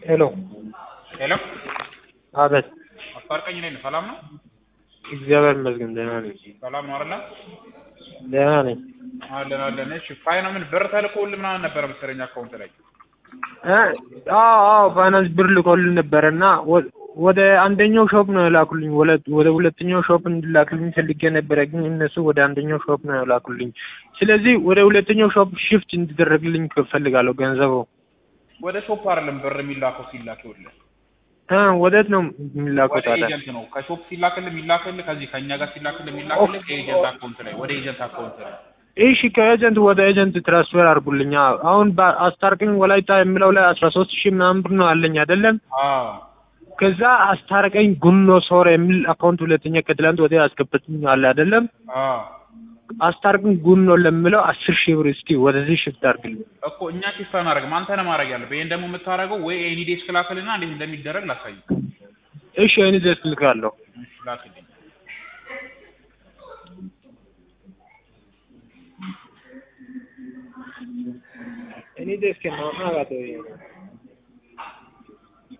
ሄሎ ሄሎ አቤት። አስታርቀኝ ነኝ። ሰላም ነው? እግዚአብሔር ይመስገን ደህና ነኝ። ሰላም ነው አይደለ? ደህና ነኝ። አለን አለን። እሺ ፋይና ምን ብር ተልኮልህ ምናምን ነበረ መሰለኝ አካውንት ላይ እ አዎ አዎ ፋይናንስ ብር ልኮልን ነበረና ወ- ወደ አንደኛው ሾፕ ነው የላኩልኝ። ወለ- ወደ ሁለተኛው ሾፕ እንድላክልኝ ፈልጌ ነበረ፣ ግን እነሱ ወደ አንደኛው ሾፕ ነው የላኩልኝ። ስለዚህ ወደ ሁለተኛው ሾፕ ሽፍት እንዲደረግልኝ እፈልጋለሁ ገንዘቡ። ወደ ሾፕ አይደለም ብር የሚላከው ሲላክ ይኸውልህ እ ወዴት ነው የሚላከው ወደ ታዲያ? ኤጀንት ነው። ከሾፕ ሲላክልህ የሚላክልህ ከዚህ ከእኛ ጋር ሲላክልህ የሚላክልህ ከኤጀንት አካውንት ላይ ወደ ኤጀንት አካውንት ላይ እሺ ከኤጀንት ወደ ኤጀንት ትራንስፈር አድርጉልኛ። አሁን በአስታርቅኝ ወላይታ የሚለው ላይ አስራ ሶስት ሺህ ምናምን ብር ነው አለኝ አይደለም? አዎ ከዛ አስታረቀኝ ጉኖ ሶር የሚል አካውንት ሁለተኛ ከትላንት ወዲያ ያስገባትኝ አለ አይደለም? አዎ አስታርቅኝ ጉኖ ለሚለው አስር ሺህ ብር እስኪ ወደዚህ ሽፍት አድርግልኝ። እኮ እኛ ኪስ አናደርግም። አንተ ነህ ማድረግ ያለብህ። ይሄን ደግሞ የምታደርገው ወይ ኤኒ ዴስክ ላክልና እንዴት እንደሚደረግ ላሳይ። እሺ እኔ ደስ ልካለሁ። እሺ ላክልኝ። እኔ ደስ ከነው አጋቶ